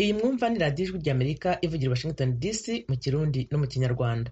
iyi mwumva ni radiyo ijwi ry'amerika ivugira i washington dc mu kirundi no mu kinyarwanda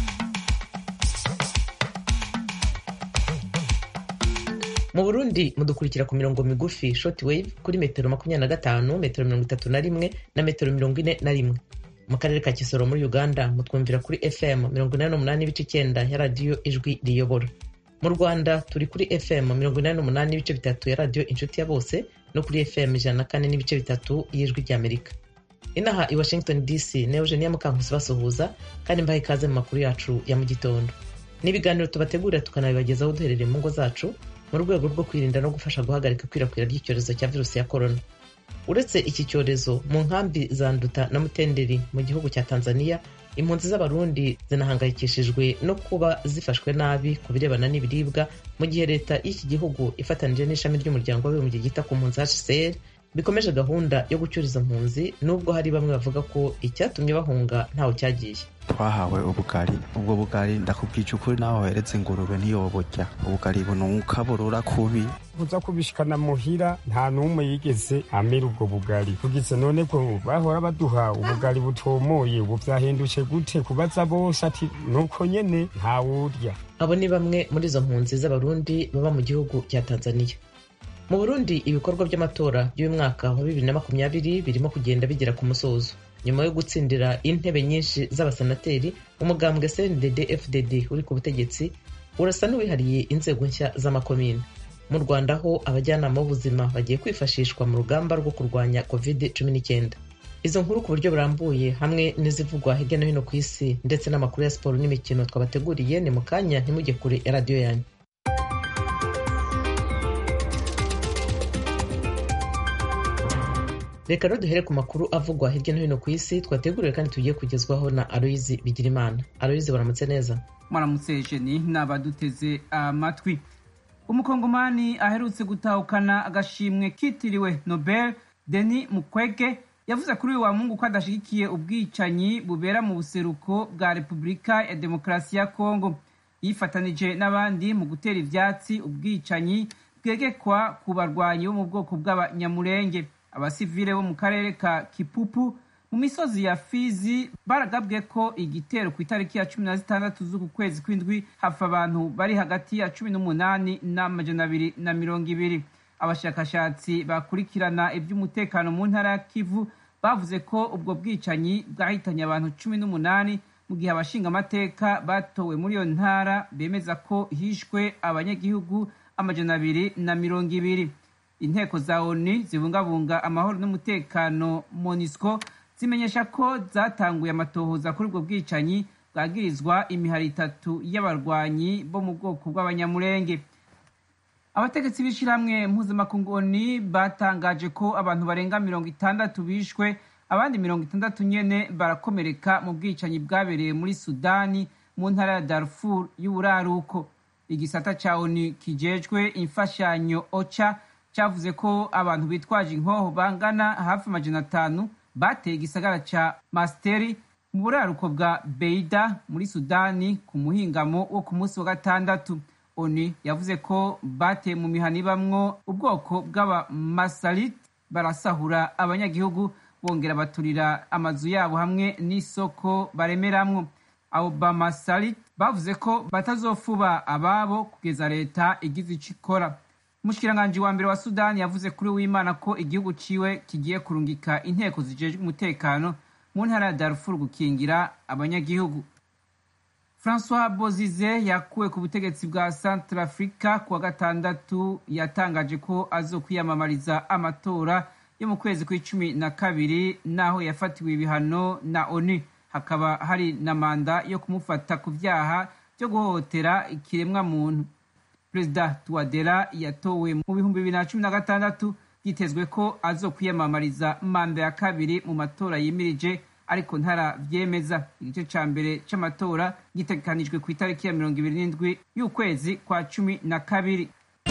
mu burundi mudukurikira ku mirongo migufi short wave kuri metero makumyabiri na gatanu metero mirongo itatu na rimwe na metero mirongo ine na rimwe mu karere ka kisoro muri uganda mutwumvira kuri fm mirongo inani n'umunani n'ibice icyenda ya radiyo ijwi riyobora mu rwanda turi kuri fm mirongo inani n'umunani n'ibice bitatu ya radiyo inshuti ya bose no kuri fm ijana na kane n'ibice bitatu y'ijwi ry'amerika inaha i washington dc na eugenia mukankusi basuhuza kandi mbaha ikaze mu makuru yacu ya mu gitondo n'ibiganiro tubategurira tukanabibagezaho duherereye mu ngo zacu mu rwego rwo kwirinda no gufasha guhagarika ikwirakwira ry'icyorezo cya virusi ya korona uretse iki cyorezo mu nkambi za nduta na mutenderi mu gihugu cya tanzania impunzi z'abarundi zinahangayikishijwe no kuba zifashwe nabi ku birebana n'ibiribwa mu gihe leta y'iki gihugu ifatanije n'ishami ry'umuryango w'abibumbye ryita ku mpunzi hcr bikomeje gahunda yo gucyura izo mpunzi nubwo hari bamwe bavuga ko icyatumye bahunga ntawe cyagiye twahawe ubugari ubwo bugari ndakubwije ukuri nawe waheretse ingurube ntiyoborya ubugari bunuka burura kubi kuza kubishikana muhira nta n'umwe yigeze amera ubwo bugari kugise none ko bahora baduha ubugari butomoye ubu vyahindutse gute kubaza bose ati nuko nyene ntawurya abo ni bamwe muri izo mpunzi z'abarundi baba mu gihugu cya tanzania mu burundi ibikorwa by'amatora y'uyu mwaka wa bibiri na makumyabiri birimo kugenda bigera ku musozo nyuma yo gutsindira intebe nyinshi z'abasenateri umugambwe cndd fdd uri ku butegetsi urasa n'uwihariye inzego nshya z'amakomine mu rwanda ho abajyanama b'ubuzima bagiye kwifashishwa mu rugamba rwo kurwanya covid cumi n'icyenda izo nkuru ku buryo burambuye hamwe n'izivugwa hirya no hino ku isi ndetse n'amakuru ya siporo n'imikino twabateguriye ni mu kanya ntimujye kure ya radiyo yanyu reka rero duhere ku makuru avugwa hirya no hino ku isi twateguriwe kandi tugiye kugezwaho na aloyizi bigirimana aloyizi baramutse neza mwaramutse jeni n'abaduteze amatwi umukongomani aherutse gutahukana agashimwe kitiriwe nobel deni mukwege yavuze kuri uyu wa mungu ko adashyigikiye ubwicanyi bubera mu buseruko bwa repubulika ya demokarasi ya kongo yifatanije n'abandi mu gutera ivyatsi ubwicanyi bwegekwa ku barwanyi bo mu bwoko bw'abanyamurenge abasivile bo mu karere ka kipupu mu misozi ya fizi baragabwe ko igitero ku itariki ya cumi na zitandatu z'uku kwezi kw'indwi hafa abantu bari hagati ya cumi n'umunani n'amajana abiri na mirongo ibiri abashakashatsi bakurikirana iby'umutekano mu ntara ya kivu bavuze ko ubwo bwicanyi bwahitanye abantu cumi n'umunani mu gihe abashingamateka batowe muri iyo ntara bemeza ko hishwe abanyagihugu amajana abiri na mirongo ibiri inteko za oni zibungabunga amahoro n'umutekano monisco zimenyesha ko zatanguye amatohoza kuri ubwo bwicanyi bwagirizwa imihari itatu y'abarwanyi bo mu bwoko bw'abanyamurenge abategetsi b'ishyirahamwe mpuzamakungu oni batangaje ko abantu barenga mirongo itandatu bishwe abandi mirongo itandatu nyene barakomereka mu bwicanyi bwabereye muri sudani mu ntara ya darfur y'uburaruko igisata ca oni kijejwe imfashanyo ocha cyavuze ko abantu bitwaje inkoho bangana hafi amajana atanu bateye igisagara ca masteri mu buraruko bwa beida muri sudani ku muhingamo wo ku munsi wa gatandatu oni yavuze ko bateye mu mihana ibamwo ubwoko bw'abamasalit barasahura abanyagihugu bongera baturira amazu yabo hamwe n'isoko baremeramwo abo bamasalit bavuze ko batazofuba ababo kugeza leta igize ico ikora umushikiranganji wa mbere wa sudani yavuze kuri w'imana ko igihugu ciwe kigiye kurungika inteko zijejwe umutekano mu ntara ya darfur gukingira abanyagihugu francois bozize yakuwe ku butegetsi bwa centre africa kuwa gatandatu yatangaje ko azokwiyamamariza amatora yo mu kwezi kw'icumi na kabiri n'aho yafatiwe ibihano na onu hakaba hari na manda yo kumufata ku vyaha byo guhohotera ikiremwa muntu perezida tuwadera yatowe mu bihumbi bibiri na cumi na gatandatu byitezwe ko azokwiyamamariza manda ya kabiri mu matora yimirije ariko ntaravyemeza igice ca mbere c'amatora gitegekanijwe ku itariki ya mirongo ibiri n'indwi y'ukwezi kwa cumi na kabiri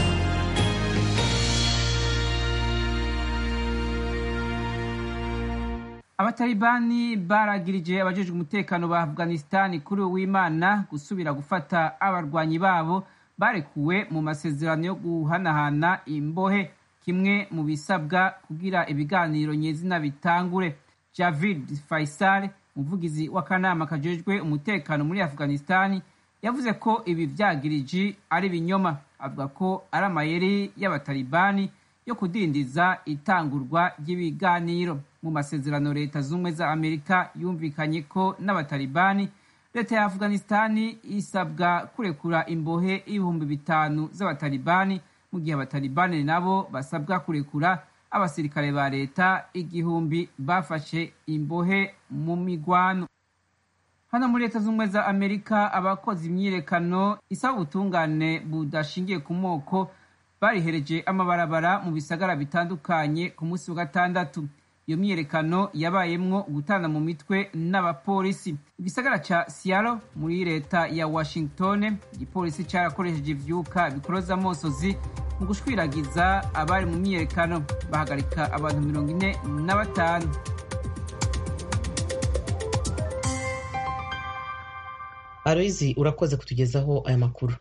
abatalibani baragirije abajejwe umutekano ba afghanistani kuri uwimana gusubira gufata abarwanyi babo barekuwe mu masezerano yo guhanahana imbohe kimwe mu bisabwa kugira ibiganiro nyezina bitangure javid faisal umuvugizi w'akanama kajejwe umutekano muri afghanistani yavuze ko ibi vyagiriji ari binyoma avuga ko ari amayeri y'abatalibani yo kudindiza itangurwa ry'ibiganiro mu masezerano leta z'ubumwe za amerika yumvikanye ko n'abatalibani leta ya afghanistani isabwa kurekura imbohe ibihumbi bitanu z'abatalibani mu gihe abatalibani nabo basabwa kurekura abasirikare ba leta igihumbi bafashe imbohe mu migwano hano muri leta z'ubumwe za amerika abakoze imyiyerekano isaba ubutungane budashingiye ku moko barihereje amabarabara mu bisagara bitandukanye ku munsi wa gatandatu iyo myiyerekano yabayemwo gutana mu mitwe n'abapolisi igisagara ca siaro muri leta ya washington igipolisi carakoresheje ivyuka bikoroza amosozi mu gushwiragiza abari mu myiyerekano bahagarika abantu mirongo ine na batanu aloyizi urakoze kutugezaho aya makuru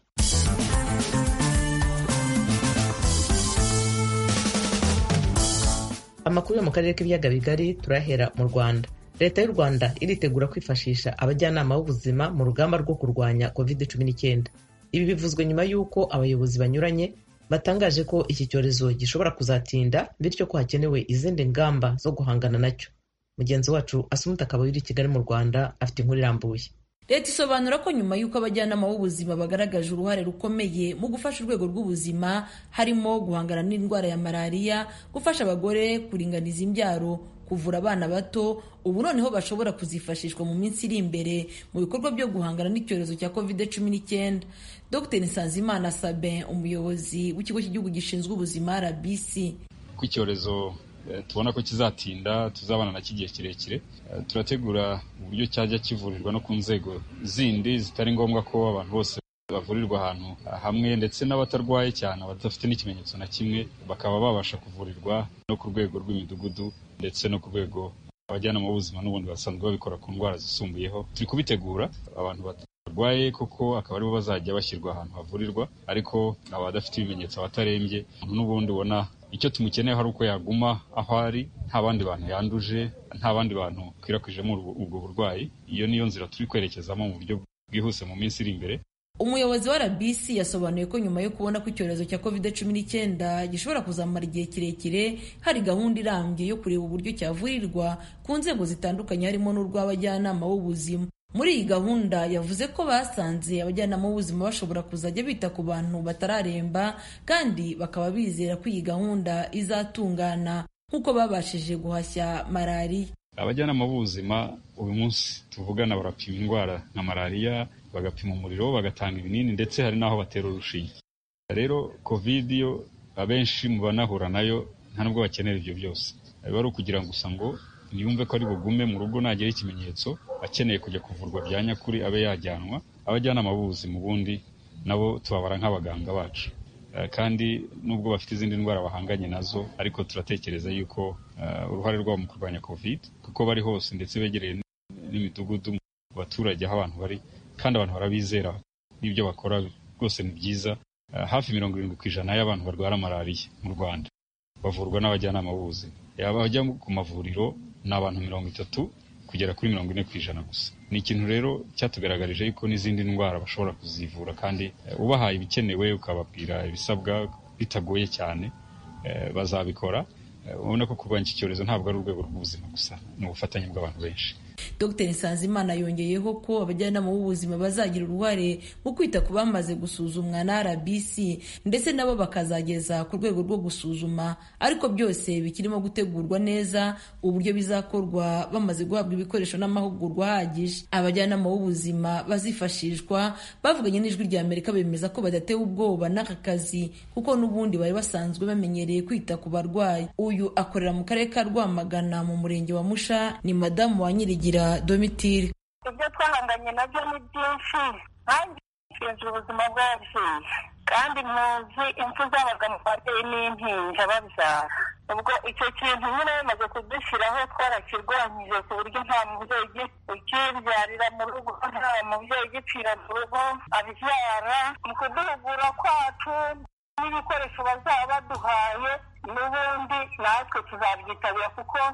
amakuru yo mu karere k'ibiyaga bigari turahera mu rwanda leta y'u rwanda iritegura kwifashisha abajyanama b'ubuzima mu rugamba rwo kurwanya covid cumi n'icyenda ibi bivuzwe nyuma y'uko abayobozi banyuranye batangaje ko iki cyorezo gishobora kuzatinda bityo ko hakenewe izindi ngamba zo guhangana nacyo mugenzi wacu asumuta akaba iri i kigali mu rwanda afite inkuru irambuye leta isobanura ko nyuma y'uko abajyanama b'ubuzima bagaragaje uruhare rukomeye mu gufasha urwego rw'ubuzima harimo guhangana n'indwara ya malariya gufasha abagore kuringaniza imbyaro kuvura abana bato ubu noneho bashobora kuzifashishwa mu minsi iri imbere mu bikorwa byo guhangana n'icyorezo cya covid cumi n'icyenda dr nsanzimana sabin umuyobozi w'ikigo cy'igihugu gishinzwe ubuzima rbc ko icyorezo tubona ko kizatinda tuzabana nacyo igihe kirekire turategura uburyo cyajya kivurirwa no ku nzego zindi zitari ngombwa ko abantu bose bavurirwa ahantu hamwe ndetse n'abatarwaye cyane abadafite n'ikimenyetso na kimwe bakaba babasha kuvurirwa no ku rwego rw'imidugudu ndetse no ku rwego abajyanama b'ubuzima n'ubundi basanzwe babikora ku ndwara zisumbuyeho turi kubitegura abantu barwaye koko akaba aribo bazajya bashyirwa ahantu havurirwa ariko abadafite ibimenyetso abatarembye n'ubundi ubona icyo tumukeneye hari uko yaguma aho ari nta bandi bantu yanduje nta bandi bantu bakwirakwijemo ubwo burwayi iyo niyo nzira turi kwerekezamo mu buryo bwihuse mu minsi iri imbere umuyobozi wa rbc yasobanuye ko nyuma yo kubona ko icyorezo cya covid cumi n'icyenda gishobora kuzamara igihe kirekire hari gahunda irambye yo kureba uburyo cyavurirwa ku nzego zitandukanye harimo n'urw'abajyanama b'ubuzima muri iyi gahunda yavuze ko basanze abajyanama b'ubuzima bashobora kuzajya bita ku bantu batararemba kandi bakaba bizera ko iyi gahunda izatungana nk'uko babashije guhashya malariya abajyanama b'ubuzima uyu munsi tuvugana barapima indwara nka malariya bagapima umuriro bagatanga ibinini ndetse hari n'aho batera urushinge rero covid yo abenshi mu banahura nayo nta nubwo bakenera ibyo byose biba ari ukugira ngo gusa ngo ntiyumve ko ari bugume mu rugo nagera ikimenyetso akeneye kujya kuvurwa bya nyakuri abe yajyanwa abajyanama b'ubuzima ubundi nabo tubabara nk'abaganga bacu kandi nubwo bafite izindi ndwara bahanganye nazo ariko turatekereza yuko uruhare rwabo mu kurwanya covid kuko bari hose ndetse begereye n'imidugudu mu baturage aho abantu bari kandi abantu barabizera n'ibyo bakora rwose ni byiza hafi mirongo irindwi ku ijana y'abantu barwara malariya mu rwanda bavurwa n'abajyanama b'ubuzima yaba bajya ku mavuriro ni abantu mirongo itatu kugera kuri mirongo ine ku ijana gusa ni ikintu rero cyatugaragarije yuko n'izindi ndwara bashobora kuzivura kandi ubahaye ibikenewe ukababwira ibisabwa bitagoye cyane bazabikora ubona ko kurwanya iki cyorezo ntabwo ari urwego rw'ubuzima gusa ni ubufatanye bw'abantu benshi dr nsanzimana yongeyeho ko abajyanama b'ubuzima bazagira uruhare mu kwita ku bamaze gusuzumwa na rbc ndetse nabo bakazageza ku rwego rwo gusuzuma ariko byose bikirimo gutegurwa neza uburyo bizakorwa bamaze guhabwa ibikoresho n'amahugurwa ahagije abajyanama b'ubuzima bazifashishwa bavuganye n'ijwi rya amerika bemeza ko badatewe ubwoba n'aka kazi kuko n'ubundi bari basanzwe bamenyereye kwita ku barwayi uyu akorera mu karere ka rwamagana mu murenge wa musha ni madamu wa nyirigira domitire ibyo twahanganye nabyo ni byinshi nanjye nshinzwe ubuzima bw'ababyeyi kandi muzi impfu zabaga mu babyeyi n'impinja babyara ubwo icyo kintu nyine bimaze kudushyiraho twarakirwanyije ku buryo nta mubyeyi ukibyarira mu rugo nta mubyeyi ugipfira mu rugo abyara mu kuduhugura kwacu n'ibikoresho bazaba baduhaye n'ubundi natwe tuzabyitabira kuko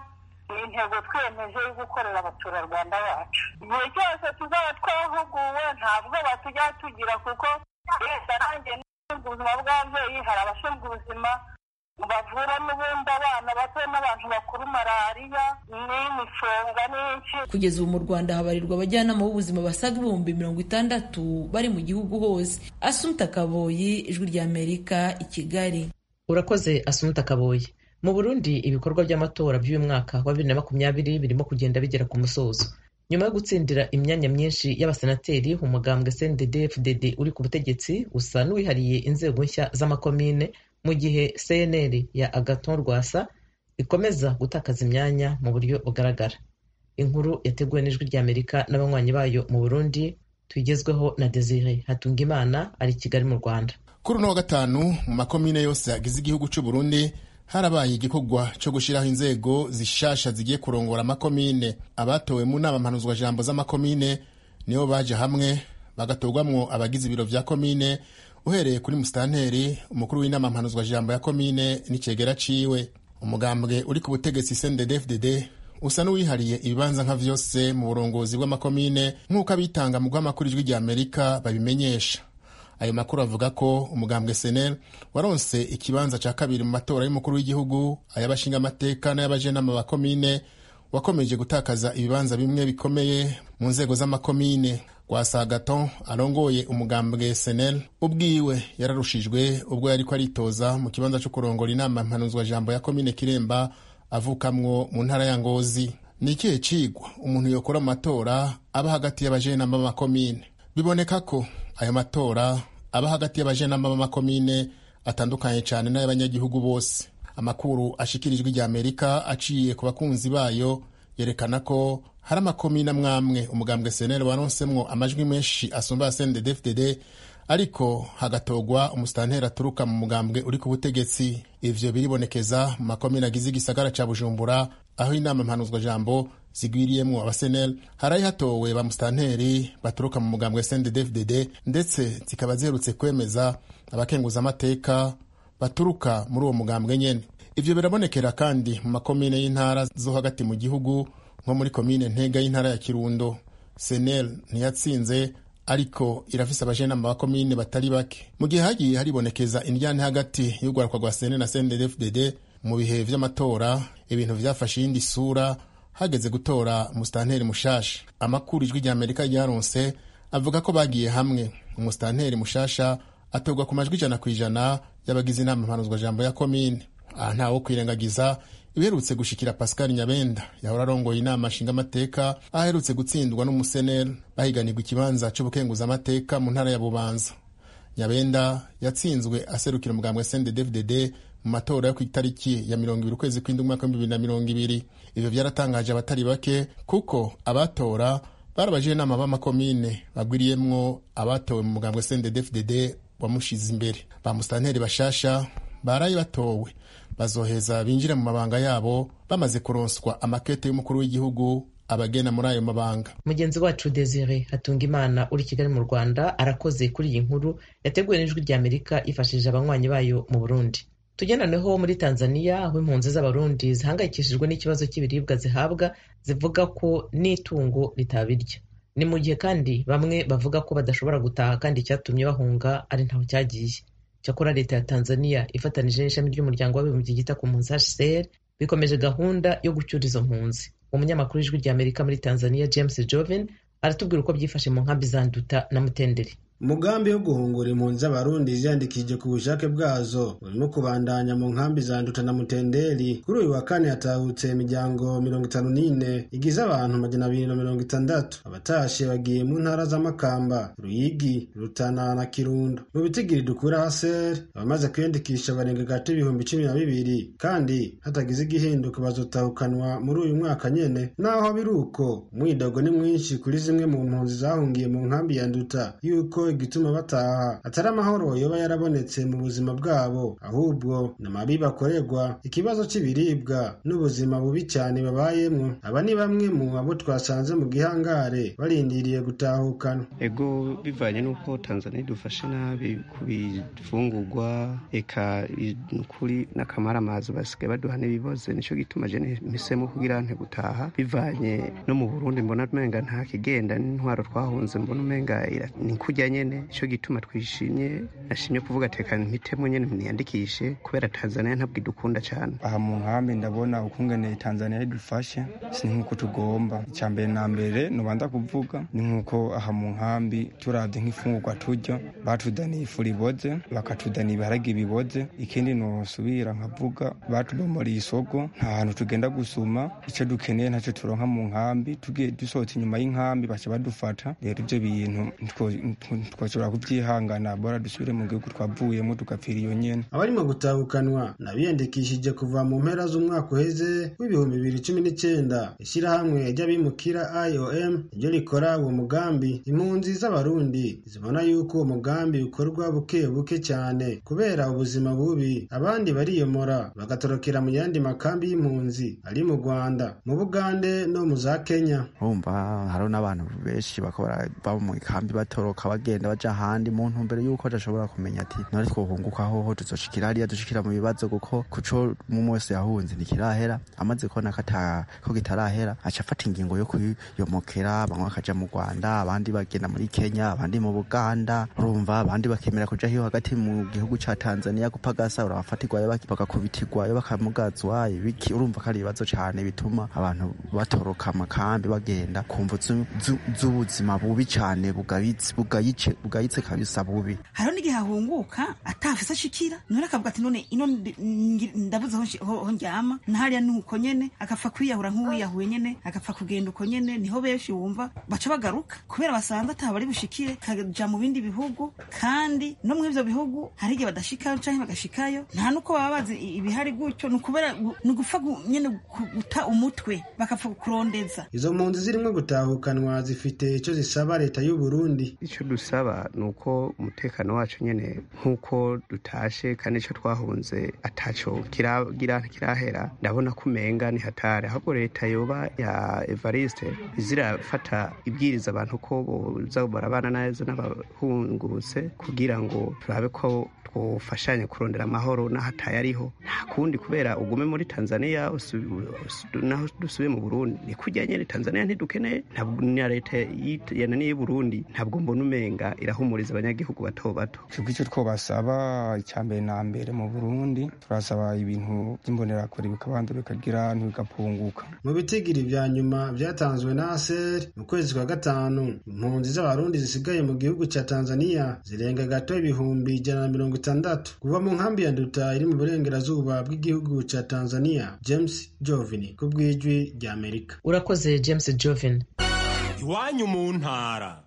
ni intego twiyemeje yo gukorera abaturarwanda bacu igihe cyose tuzaba twahuguwe ntabwo batujya tugira kuko leta nanjye n'abashinzwe ubuzima bw'ababyeyi hari abashinzwe ubuzima bavura n'ubundi abana bato n'abantu bakuru malariya n'imifunga n'iki kugeza ubu mu rwanda habarirwa abajyanama b'ubuzima basaga ibihumbi mirongo itandatu bari mu gihugu hose asumta kaboyi ijwi rya amerika i kigali urakoze asumuta kaboyi mu burundi ibikorwa by'amatora by'uyu mwaka wa bibiri na makumyabiri birimo kugenda bigera ku musozo nyuma yo gutsindira imyanya myinshi y'abasenateri umugambwe cndd fdd uri ku butegetsi usa n'uwihariye inzego nshya z'amakomine mu gihe cnl ya agaton rwasa ikomeza gutakaza imyanya mu buryo bugaragara inkuru yateguwe n'ijwi ry'amerika n'abanywanyi bayo mu burundi tuyigezweho na desire hatungimana ari i kigali mu rwanda kuri uno wa gatanu mu makomine yose yagize igihugu cy'u Burundi harabaye igikorwa cyo gushyiraho inzego zishasha zigiye kurongora amakomine abatowe mu nama mpanuzwajambo z'amakomine nibo baje hamwe bagatorwamwo abagize ibiro vya komine uhereye kuri musitanteri umukuru w'inama mpanuzwajambo ya komine n'icegera ciwe umugambwe uri ku butegetsi cndd usa n'uwihariye ibibanza nka vyose mu burongozi bw'amakomine nk'uko abitanga mu guhamakuru ijwi rya amerika babimenyesha ayo makuru avuga ko umugambwe senel waronse ikibanza ca kabiri mu matora y'umukuru w'igihugu ay'abashingamateka n'ay'abajenama ba komine wakomeje gutakaza ibibanza bimwe bikomeye mu nzego z'amakomine rwasagaton arongoye umugambwe senel ubwiwe yararushijwe ubwo yariko aritoza mu kibanza co kurongora inama mpanuzwajambo ya komine kiremba avukamwo mu ntara ya ngozi ni ikihe cigwa umuntu yokora mu matora aba hagati y'abajenama b'amakomine biboneka ko ayo matora aba hagati y'abajenama b'amakomine atandukanye cyane n'ay'abanyagihugu bose amakuru ashikirijwe rya amerika aciye ku bakunzi bayo yerekana ko hari amakomine amwamwe umugambwe seneri waronsemwo amajwi menshi asumba ya cndd ariko hagatogwa umusitanteri aturuka mu mugambwe uri ku butegetsi ivyo biribonekeza mu makomine agize igisagara ca bujumbura aho inama mpanuzwajambo zigwiriyemwo abasenel harayi hatowe ba musitanteri baturuka mu mugambwe cndd ndetse zikaba ziherutse kwemeza abakenguzamateka baturuka muri uwo mugambwe nyene ivyo birabonekera kandi mu makomine y'intara zo hagati mu gihugu nko muri komine ntega y'intara ya kirundo senel ntiyatsinze ariko irafise abajenama ba komine batari bake mu gihe hagiye haribonekeza indyane hagati y'urwaruka rwa senel na cndd mu bihe vy'amatora ibintu vyafashe iyindi sura hageze gutora umusitanteri mushasha amakuru ijwi rya amerika ryaronse avuga ko bagiye hamwe umusitanteri mushasha atorwa ku majwi ijana ku ijana y'abagize inama mpanuzwajambo ya komine aha ntawo kwirengagiza ibiherutse gushikira pascal nyabenda yahora arongoye inama nshingamateka aho aherutse gutsindwa n'umuseneri bahiganirwa ikibanza c'ubukenguzamateka mu ntara ya bubanza nyabenda yatsinzwe aserukira umugambwe cndd mu matora yo ku itariki ya mirongo ibiri ukwezi kw'indwi umwaka w'ibihumbi bibiri na mirongo ibiri ivyo vyaratangaje abatari bake kuko abatora bari abajenama b'amakomine bagwiriyemwo abatowe mu mugambwe cndd wamushize imbere ba musitanteri bashasha baraye batowe bazoheza binjire mu mabanga yabo bamaze kuronswa amakete y'umukuru w'igihugu abagena muri ayo mabanga mugenzi wacu desire hatunga imana uri kigali mu rwanda arakoze kuri iyi nkuru yateguwe n'ijwi rya amerika yifashishije abanywanyi bayo mu burundi tugendanaho muri tanzania aho impunzi z'abarundi zihangayikishijwe n'ikibazo cy'ibiribwa zihabwa zivuga ko n'itungo ritabirya ni mu gihe kandi bamwe bavuga ko badashobora gutaha kandi icyatumye bahunga ari ntaho cyagiye cyakora leta ya tanzania ifatanije n'ishami ry'umuryango w'abibumbye ryita ku mpunzi hcr bikomeje gahunda yo gucyura izo mpunzi umunyamakuru w'ijwi rya amerika muri tanzania james joven aratubwira uko byifashe mu nkambi za nduta na mutenderi umugambi wo guhungura impunzi z'abarundi ziyandikishije ku bushake bwazo urimo kubandanya mu nkambi za nduta na mutenderi kuri uyu wa kane hatahutse imiryango mirongo itanu n'ine igize abantu majana abiri na mirongo itandatu abatashe bagiye mu ntara z'amakamba ruyigi rutana na kirundo mu bitigiri dukura haseri abamaze kwiyandikisha barenga gato ibihumbi cumi na bibiri kandi hatagize igihinduka bazotahukanwa muri uyu mwaka nyene naho biri uko umwidogo ni mwinshi kuri zimwe mu mpunzi zahungiye mu nkambi ya nduta yuko ko igituma bataha atari amahoro yoba yarabonetse mu buzima bwabo ahubwo ni amabi bakorerwa ikibazo cy'ibiribwa n'ubuzima bubi cyane babayemwo aba ni bamwe mu abo twasanze mu gihangare barindiriye gutahukana ego bivanye n'uko tanzania idufashe nabi ku bifungurwa eka kuri n'akamaramazi basigaye baduha n'ibiboze nicyo gituma je mpisemo kugira nte gutaha bivanye no mu burundi mbona umenga nta kigenda n'intwaro twahunze mbona umenga ni kurya nyene nicyo gituma twishimye nashimye kuvuga tekana mpitemo nyene niyandikishe kubera tanzania ntabwo idukunda cyane aha mu nkambi ndabona ukungene tanzania idufashe si nk'uko tugomba icya mbere na mbere nubanza kuvuga ni nk'uko aha mu nkambi turavye nk'ifungurwa turya batudaniye ifu riboze bakatudaniye ibiharage biboze ikindi nosubira nkavuga batubomoriye isoko nta hantu tugenda gusuma icyo dukeneye ntacyo turonka mu nkambi tugiye dusohotse inyuma y'inkambi baca badufata rero ibyo bintu twashobora kubyihangana bora dusubire mu gihugu twavuyemo tugapfira iyo nyene abarimo gutahukanwa nabiyandikishije kuva mu mpera z'umwaka uheze w'ibihumbi bibiri cumi n'icyenda ishyirahamwe ry'abimukira iom ryo rikora uwo mugambi impunzi z'abarundi zibona yuko uwo mugambi ukorwa buke buke cyane kubera ubuzima bubi abandi bariyomora bagatorokera mu yandi makambi y'impunzi ari mu rwanda mu bugande no mu za kenya urumva hariho n'abantu benshi bakora baba mu ikambi batoroka bagenda baja ahandi mu ntumbero y'uko adashobora kumenya ati none twohunguka hoho tuzoshikira hariya dushikira mu bibazo kuko kuco mu wese yahunze ntikirahera amaze kubona ko kitarahera aca afata ingingo yo kuyomokera bamwe bakaja mu rwanda abandi bagenda muri kenya abandi mu buganda urumva abandi bakemera kuja hiyo hagati mu gihugu ca tanzania gupagasa urabafatirwayo bagakubitirwayo bakamugazwa ibiki urumva ko ari ibibazo cane bituma abantu batoroka amakambi bagenda kumva z'ubuzima bubi cane bugayitse kabisa bubi hariho n'igihe ahunguka atafise ashikira none akavuga ati none ino ndabuze aho ndyama nahariya ni uko nyene agapfa kwiyahura nk'uwiyahuye nyene agapfa kugenda uko nyene niho benshi wumva baca bagaruka kubera basanze ataba bari bushikire kaja mu bindi bihugu kandi no muri ivyo bihugu hari igihe badashikayo canke bagashikayo nta nuko baba bazi ibihari gutyo ni ukubera ni ugupfa nyene guta umutwe bakapfa kurondeza izo mpunzi zirimo gutahukanwa zifite icyo zisaba leta y'u Burundi icyo dusaba ni uko umutekano wacu nyene nk'uko dutashe kandi icyo twahunze ataco kiragira kirahera ndabona ko umenga ni hatari ahubwo leta yoba ya evariste izirafata ibwiriza abantu ko boza barabana neza n'abahungutse kugira ngo turabe ko twofashanya kurondera amahoro n'ahataye ariho nta kundi kubera ugume muri tanzania naho dusubiye mu burundi ni kujya nyine tanzania ntidukeneye na leta yananiye y'uburundi ntabwo mbona umenga irahumuriza abanyagihugu bato bato twebwe icyo twobasaba icya mbere na mbere mu burundi turasaba ibintu by'imbonerakure bikabanza bikagira ntibigapunguka mu bitigiri vya nyuma vyatanzwe na aser mu kwezi kwa gatanu impunzi z'abarundi zisigaye mu gihugu ca tanzania zirenga gato ibihumbi ijana na mirongo itandatu kuva mu nkambi ya nduta iri mu burengerazuba bw'igihugu ca tanzania james jovini ku bw'ijwi rya amerika urakoze james jovin iwanyu mu ntara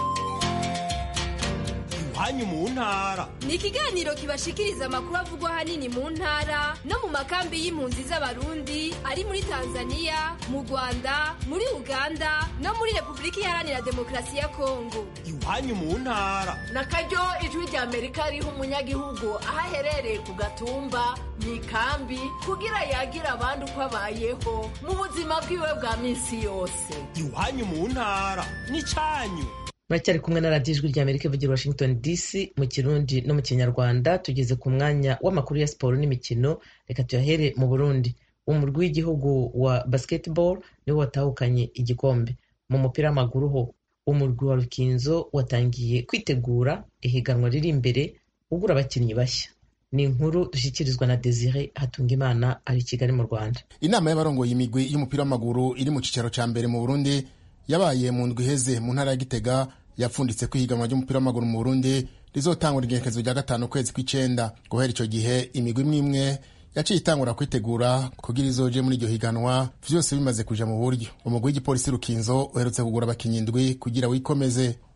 iwanyu mu ntara ni ikiganiro kibashikiriza amakuru avugwa ahanini mu ntara no mu makambi y'impunzi z'abarundi ari muri tanzania mu rwanda muri uganda no muri repubulika iharanira demokarasi ya kongo iwanyu mu ntara na karyo ijwi rya amerika riha umunyagihugu aho aherereye ku gatumba mu ikambi kugira yagira abandi uko abayeho mu buzima bwiwe bwa minsi yose iwanyu mu ntara n'icyanyu muracyari kumwe na radiyo ijwi ry'amerika ivugira washington dc mu kirundi no mu kinyarwanda tugeze ku mwanya w'amakuru ya siporo n'imikino reka tuyahere mu burundi umurwi w'igihugu wa basketball niwo watahukanye igikombe mu mupira w'amaguru ho umurwi wa rukinzo watangiye kwitegura ihiganwa riri imbere ugura abakinnyi bashya ni inkuru dushyikirizwa na desire hatungimana ari i kigali mu rwanda inama y'abarongoye imigwi y'umupira w'amaguru iri mu cyicaro cya mbere mu burundi yabaye mu ndwi iheze mu ntara ya gitega yapfunditse ko ihiganwa ry'umupira w'amaguru mu burundi rizotangura igenekerezo rya gatanu ukwezi kw'icenda guhera icyo gihe imigwi imwe imwe yaciye itangura kwitegura kugira izoje muri iryo higanwa vyose bimaze kuja mu buryo umugwi w'igipolisi rukinzo uherutse kugura abakinyi indwi kugira wikomeze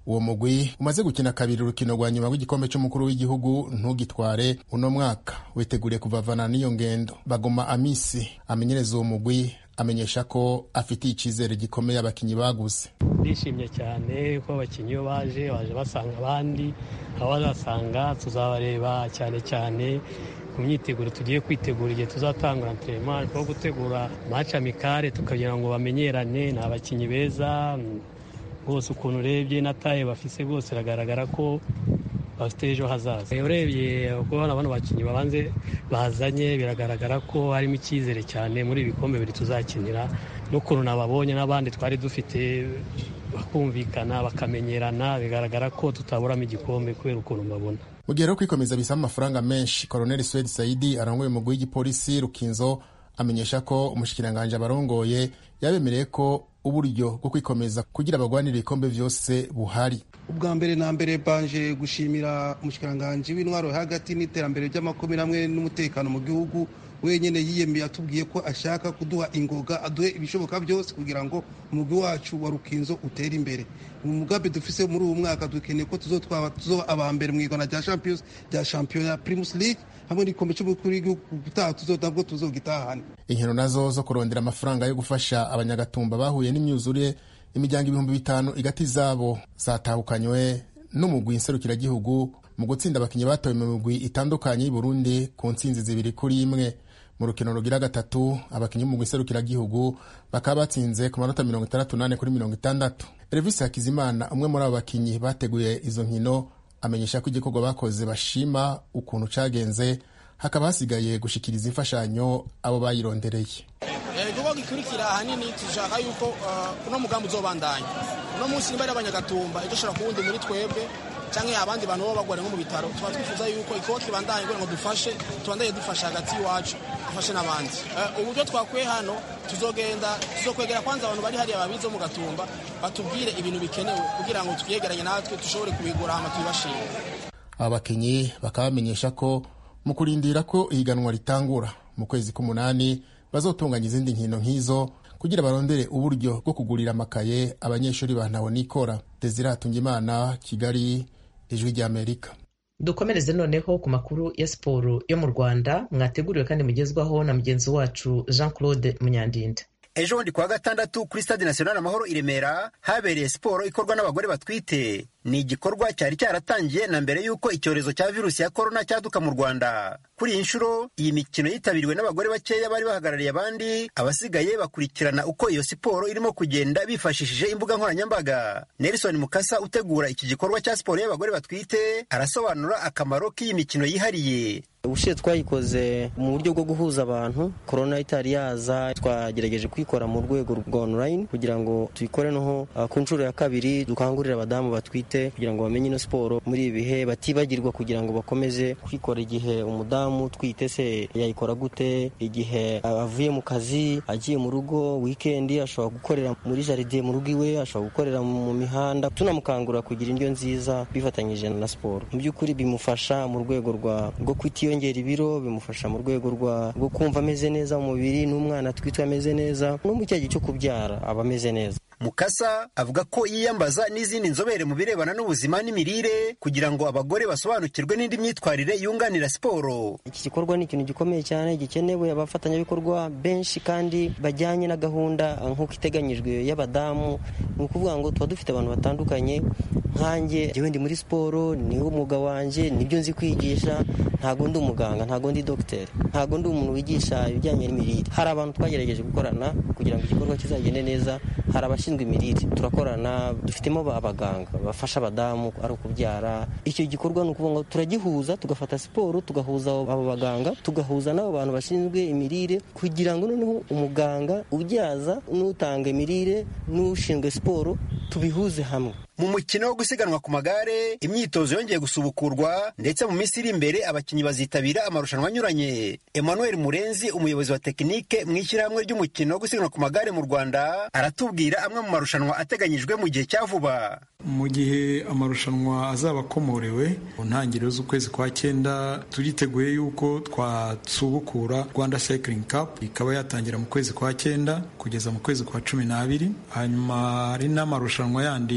uwo mugwi umaze gukina kabiri urukino rwa nyuma rw'igikombe c'umukuru w'igihugu ntugitware uno mwaka witeguriye kuvavana n'iyo ngendo bagoma amisi amenyereza uwo mugwi amenyesha ko afitiye icyizere gikomeye abakinnyi baguze ndishimye cyane ko abakinnyi iyo baje baje basanga abandi aho bazasanga tuzabareba cyane cyane ku myiteguro tugiye kwitegura igihe tuzatangura anterinema two gutegura maci amikare tukagira ngo bamenyerane ni abakinnyi beza bose ukuntu urebye na taye bafise bose biragaragara ko bafite ejo hazaza urebye kubona bano bakinnyi babanze bazanye biragaragara ko harimo icyizere cyane muri ibi bikombe bibiri tuzakinira n'ukuntu nababonye n'abandi twari dufite bakumvikana bakamenyerana bigaragara ko tutaburamo igikombe kubera ukuntu mbabona mu gihe rero kwikomeza bisaba amafaranga menshi koroneli swedi saidi arongoye umugwi w'igipolisi rukinzo amenyesha ko umushikiranganji abarongoye yabemereye ko uburyo bwo kwikomeza kugira abagwanira ibikombe byose buhari ubwa mbere na mbere banje gushimira umushikiranganji w'intwaro hagati n'iterambere ry'amakomere hamwe n'umutekano mu gihugu wenyine yiyemeye atubwiye ko ashaka kuduha ingoga aduhe ibishoboka byose kugira ngo umugwi wacu wa rukinzo utere imbere mu mugambi dufise muri uwo mwaka dukeneye ko tuzotwaba tuzoba aba mbere mu igana rya champions rya shampiyona primus league hamwe n'igikombe cy'umukuru w'igihugu gutaha tuzotabwo tuzogitahana inkino nazo zo kurondera amafaranga yo gufasha abanyagatumba bahuye n'imyuzure imiryango ibihumbi bitanu igati zabo zatahukanywe n'umugwi nserukiragihugu mu gutsinda abakinnyi batowe mu migwi itandukanye y'i Burundi ku ntsinzi zibiri kuri imwe mu rukino rugira gatatu abakinnyi b'umugwi nserukiragihugu bakaba batsinze ku manota mirongo itandatu n'ane kuri mirongo itandatu Elvis Hakizimana umwe muri abo bakinnyi bateguye izo nkino amenyesha ko igikorwa bakoze bashima ukuntu cagenze hakaba hasigaye gushikiriza imfashanyo abo bayirondereye igikorwa gikurikira ahanini dushaka yuko uno mugambi uzobandanya uno munsi nimba ari abanyagatumba ejo ushobora kuwundi muri twebwe cyangwa abandi bantu baba bagwara nko mu bitaro tuba twifuza yuko igikorwa kibandanye kugira ngo dufashe tubandanye dufasha hagati y'iwacu dufashe n'abandi uburyo twakuye hano tuzogenda tuzokwegera kwanza abantu bari hariya babizi bo mu gatumba batubwire ibintu bikenewe kugira ngo twiyegeranye natwe dushobore kubigura hama tubibashire aba bakinnyi bakaba bamenyesha ko mu kurindira ko ihiganwa ritangura mu kwezi k'umunani bazotunganya izindi nkino nk'izo kugira barondere uburyo bwo kugurira amakaye abanyeshuri ba ntahonikora desire hatungimana kigali ijwi ry'amerika dukomereze noneho ku makuru ya siporo yo mu rwanda mwateguriwe kandi mugezwaho na mugenzi wacu jean claude munyandinda ejo bundi kuwa gatandatu kuri stade national amahoro i remera habereye siporo ikorwa n'abagore batwite ni igikorwa cyari cyaratangiye na mbere y'uko icyorezo cya virusi ya korona cyaduka mu rwanda kuri iyi nshuro iyi mikino yitabiriwe n'abagore bakeya bari bahagarariye abandi abasigaye bakurikirana uko iyo siporo irimo kugenda bifashishije imbuga nkoranyambaga nelson mukasa utegura iki gikorwa cya siporo y'abagore batwite arasobanura akamaro k'iyi mikino yihariye ubushize twayikoze mu buryo bwo guhuza abantu korona itari yaza twagerageje kuyikora mu rwego rwa online kugira ngo tuyikore noho ku nshuro ya kabiri dukangurire abadamu batwite kugira ngo bamenye ino siporo muri ibi bihe batibagirwa kugira ngo bakomeze kwikora igihe umudamu utwite se yayikora gute igihe avuye mu kazi agiye mu rugo wikendi ashobora gukorera muri jaride mu rugo iwe ashobora gukorera mu mihanda tunamukangurira kugira indyo nziza bifatanyije na siporo mu by'ukuri bimufasha mu rwego rwo kwitiyongera ibiro bimufasha mu rwego rwo kumva ameze neza mu mubiri n'umwana atwite ameze neza no mu cya gihe cyo kubyara aba ameze neza mukasa avuga ko yiyambaza n'izindi nzobere mu birebana n'ubuzima n'imirire kugira ngo abagore basobanukirwe n'indi myitwarire yunganira siporo iki gikorwa ni ikintu gikomeye cyane gikenewe abafatanyabikorwa benshi kandi bajyanye na gahunda nk'uko iteganyijwe y'abadamu ni ukuvuga ngo tuba dufite abantu batandukanye nkanjye njyewe ndi muri siporo niwo umwuga wanjye nibyo nzi kwigisha ntabwo ndi umuganga ntabwo ndi dogiteri ntabwo ndi umuntu wigisha ibijyanye n'imirire hari abantu twagerageje gukorana kugira ngo igikorwa kizagende neza hari abashinzwe imirire turakorana dufitemo abaganga bafasha abadamu ari ukubyara icyo gikorwa ni ukuvuga ngo turagihuza tugafata siporo tugahuza abo baganga tugahuza n'abo bantu bashinzwe imirire kugira ngo noneho umuganga ubyaza n'utanga imirire n'ushinzwe siporo tubihuze hamwe mu mukino wo gusiganwa ku magare imyitozo yongeye gusubukurwa ndetse mu minsi iri imbere abakinnyi bazitabira amarushanwa anyuranye emmanuel murenzi umuyobozi wa tekinike mu ishyirahamwe ry'umukino wo gusiganwa ku magare mu rwanda aratubwira amwe mu marushanwa ateganyijwe mu gihe cya vuba mu gihe amarushanwa azaba akomorewe mu ntangiriro z'ukwezi kwa cyenda turiteguye yuko twasubukura rwanda cycling cup ikaba yatangira mu kwezi kwa cyenda kugeza mu kwezi kwa cumi n'abiri hanyuma hari n'amarushanwa yandi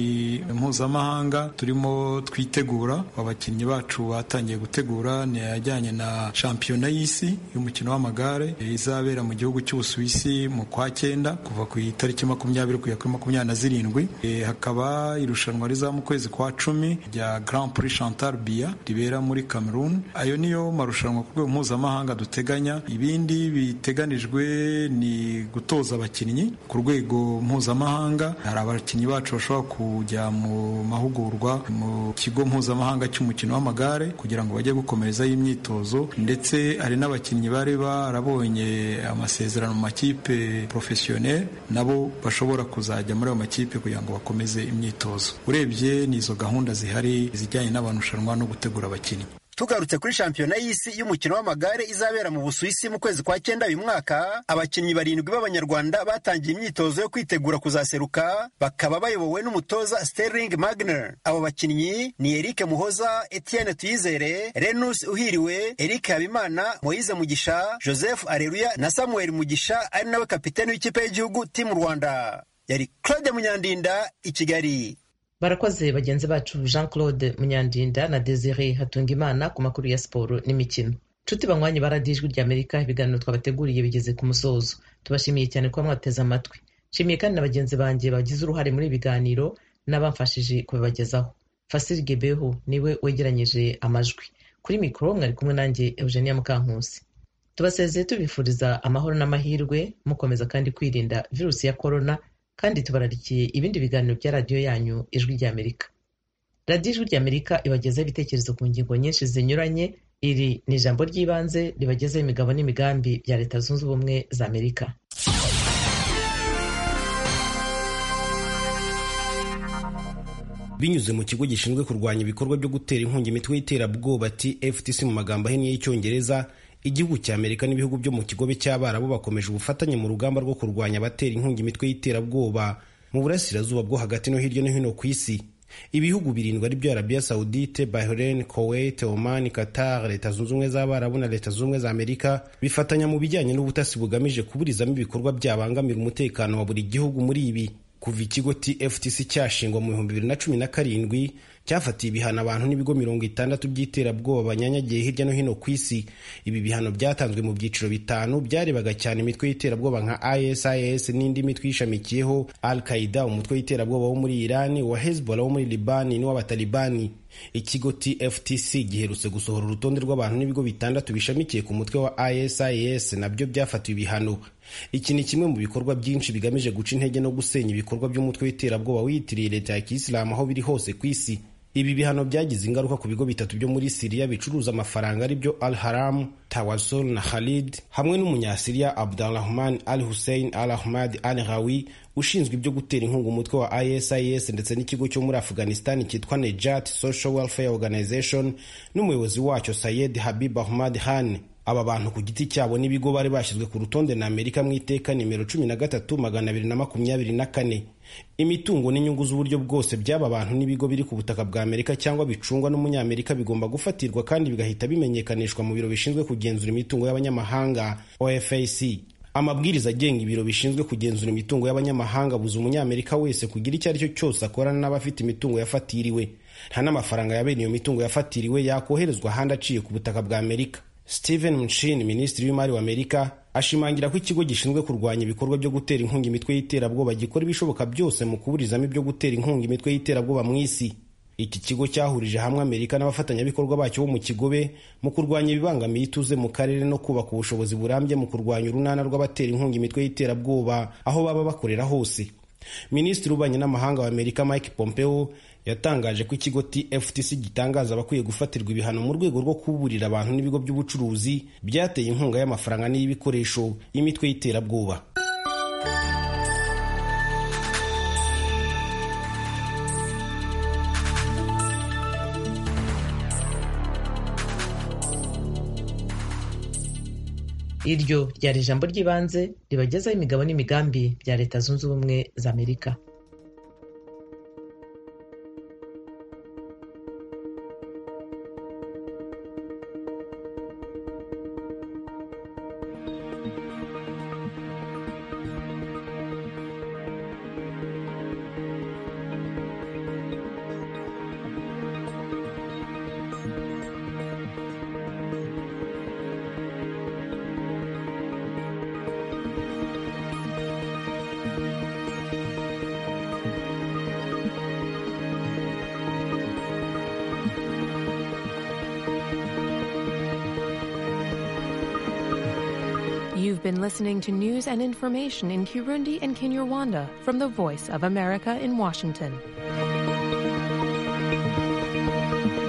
mpuzamahanga turimo twitegura abakinnyi bacu batangiye gutegura ni ajyanye na shampiyona y'isi y'umukino w'amagare izabera mu gihugu cy'ubusuwisi mu kwa cyenda kuva ku itariki makumyabiri kugera kuri makumyabiri na zirindwi hakaba irushanwa riza mu kwezi kwa cumi rya Grand Prix Chantal Biya ribera muri Cameroon ayo niyo marushanwa ku rwego mpuzamahanga duteganya ibindi biteganijwe ni gutoza abakinnyi ku rwego mpuzamahanga hari abakinnyi bacu bashobora kujya mu mahugurwa mu kigo mpuzamahanga cy'umukino w'amagare kugira ngo bajye gukomerezaho imyitozo ndetse hari n'abakinnyi bari barabonye amasezerano mu makipe porofesiyoneri nabo bashobora kuzajya muri ayo makipe kugira ngo bakomeze imyitozo urebye ni izo gahunda zihari zijyanye n'abanushanwa no gutegura abakinnyi tugarutse kuri shampiyona y'isi y'umukino w'amagare izabera mu busuwisi mu kwezi kwa cyenda uyu mwaka abakinnyi barindwi b'abanyarwanda batangiye imyitozo yo kwitegura kuzaseruka bakaba bayobowe n'umutoza sterling magner abo bakinnyi ni eric muhoza etienne tuyizere renus uhiriwe eric habimana moise mugisha joseph areruya na samuel mugisha ari nawe kapiteni w'ikipe y'igihugu timu rwanda yari claude munyandinda i kigali barakoze bagenzi bacu jean claude munyandinda na desire hatungimana ku makuru ya siporo n'imikino nshuti banywanyi baradiye ijwi rya amerika ibiganiro twabateguriye bigeze ku musozo tubashimiye cyane kuba mwateze amatwi nshimiye kandi na bagenzi banjye bagize uruhare muri ibi biganiro n'abamfashije kubibagezaho fasiri gebeho niwe wegeranyije amajwi kuri mikoro mwari kumwe nanjye eugenia mukankusi tubasezeye tubifuriza amahoro n'amahirwe mukomeza kandi kwirinda virusi ya korona kandi tubararikiye ibindi biganiro bya radiyo yanyu ijwi ry'amerika radiyo ijwi ry'amerika ibagezaho ibitekerezo ku ngingo nyinshi zinyuranye iri ni ijambo ry'ibanze ribagezaho imigabo n'imigambi bya leta zunze ubumwe za amerika binyuze mu kigo gishinzwe kurwanya ibikorwa byo gutera inkunga imitwe y'iterabwoba tftc mu magambo ahinnye y'icyongereza igihugu cya amerika n'ibihugu byo mu kigobe cy'abarabu bakomeje ubufatanye mu rugamba rwo kurwanya abatera inkunga imitwe y'iterabwoba mu burasirazuba bwo hagati no hirya no hino ku isi ibihugu birindwi ari byo arabiya saudite bahrain kuwait oman qatar leta zunze ubumwe z'abarabu na leta zunze ubumwe za amerika bifatanya mu bijyanye n'ubutasi bugamije kuburizamo ibikorwa byabangamira umutekano wa buri gihugu muri ibi kuva ikigo tftc cyashingwa mu bihumbi bibiri na cumi na karindwi cyafatiye ibihano abantu n'ibigo mirongo itandatu by'iterabwoba banyanyagiye hirya no hino ku isi ibi bihano byatanzwe mu byiciro bitanu byarebaga cyane imitwe y'iterabwoba nka isis n'indi mitwe ishamikiyeho al qaida umutwe w'iterabwoba wo muri irani wa hezbollah wo muri libani n'uw'abatalibani ikigo tftc giherutse gusohora urutonde rw'abantu n'ibigo bitandatu bishamikiye ku mutwe wa isis nabyo byafatiwe ibihano iki ni kimwe mu bikorwa byinshi bigamije guca intege no gusenya ibikorwa by'umutwe w'iterabwoba wiyitiriye leta ya kisilamu aho biri hose ku isi ibi bihano byagize ingaruka ku bigo bitatu byo muri siriya bicuruza amafaranga ari byo al haram tawasol na khalid hamwe n'umunyasiriya abdurahman al hussein al ahmad al ghawi ushinzwe ibyo gutera inkunga umutwe wa isis ndetse n'ikigo cyo muri afghanistan cyitwa nejat social welfare organization n'umuyobozi wacyo sayed habib ahmad han aba bantu ku giti cyabo n'ibigo bari bashyizwe ku rutonde na amerika mu iteka nimero cumi na gatatu magana abiri na makumyabiri na kane imitungo n'inyungu z'uburyo bwose by'aba bantu n'ibigo biri ku butaka bwa amerika cyangwa bicungwa n'umunyamerika bigomba gufatirwa kandi bigahita bimenyekanishwa mu biro bishinzwe kugenzura imitungo y'abanyamahanga ofac amabwiriza agenga ibiro bishinzwe kugenzura imitungo y'abanyamahanga buza umunyamerika wese kugira icyo ari cyo cyose akorana n'abafite imitungo yafatiriwe nta n'amafaranga ya bene iyo mitungo yafatiriwe yakoherezwa ahandi aciye ku butaka bwa amerika Steven Mnuchin minisitiri w'imari wa Amerika ashimangira ko ikigo gishinzwe kurwanya ibikorwa byo gutera inkunga imitwe y'iterabwoba gikora ibishoboka byose mu kuburizamo ibyo gutera inkunga imitwe y'iterabwoba mu isi iki kigo cyahurije hamwe Amerika n'abafatanyabikorwa bacyo bo mu kigobe mu kurwanya ibibangamiye ituze mu karere no kubaka ubushobozi burambye mu kurwanya urunana rw'abatera inkunga imitwe y'iterabwoba aho baba bakorera hose minisitiri w'ububanyi n'amahanga wa Amerika Mike Pompeo yatangaje ko ikigo tftc gitangaza abakwiye gufatirwa ibihano mu rwego rwo kuburira abantu n'ibigo by'ubucuruzi byateye inkunga y'amafaranga n'iy'ibikoresho y'imitwe y'iterabwoba iryo ryari ijambo ry'ibanze ribagezaho imigabo n'imigambi bya leta zunze ubumwe za amerika You've been listening to news and information in Kirundi and Kinyarwanda from the Voice of America in Washington.